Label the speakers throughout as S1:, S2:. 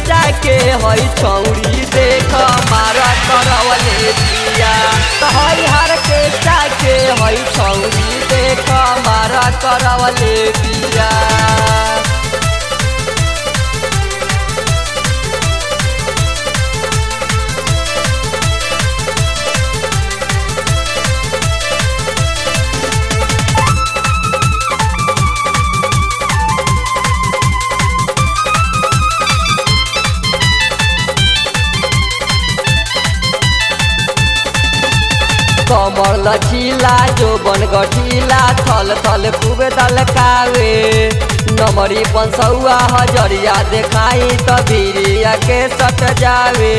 S1: केष्टा के हई छौरी देख मारा करवले बिया त हई हर केष्टा के हई छौरी देख मारा करवले बिया कमर लचीला जो बन गठीला थल थल खूब दलकावे नमरी पंसौआ हजरिया देखाई त बीरिया के सट जावे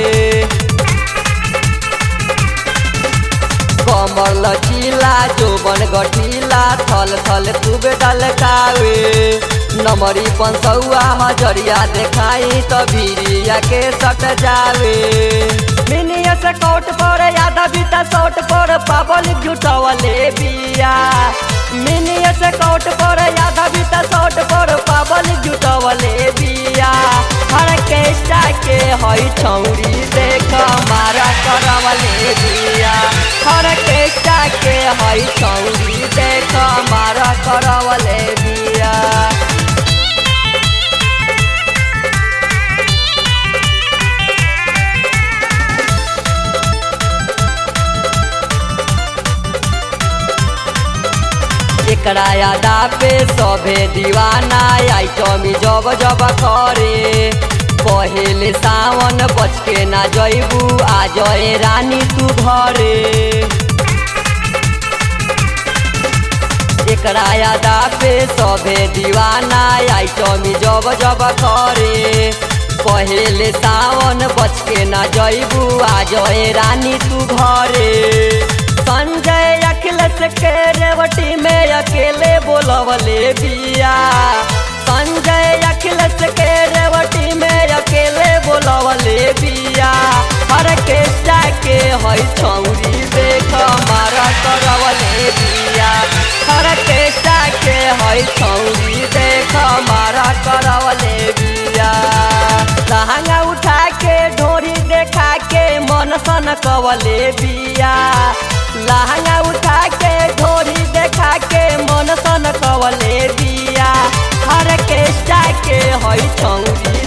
S1: कमर लचीला जो बन गठीला थल थल खूब दलकावे नमरी पंसौआ हजरिया देखाई त बीरिया के सट जावे मिनिया से कोट पर यादा बीता सोट पर पाबल जुटवले बिया मिनिया से कोट पर यादा बीता सोट पर पाबल जुटवले बिया हर केष्टा के हई छौरी देख मारा करवले बिया हर केष्टा के हई छौरी देख मारा करवले बिया एकरा यादा पे सभे दीवाना आइटमी जब जब करे पहले सावन बच के ना जैबू आ जय रानी तू घरे एकरा यादा पे सभे दीवाना आइटमी जब जब करे पहले सावन बच के ना जैबू आ जय रानी तू घरे संजय अखिलेश के रेवटी में अकेले बोलवले बिया संजय अखिलेश के रेवटी में अकेले बोलवले बिया हर केष्टा के हई छौरी देख मारा करवले बिया हर केष्टा के हई छौरी देख मारा करवले बिया लहंगा उठा के ढोरी देखा के मन सन कवले बिया लहंगा उठा के ढोरी देखा के मन सन कवले बिया हर केष्टा के हई छौरी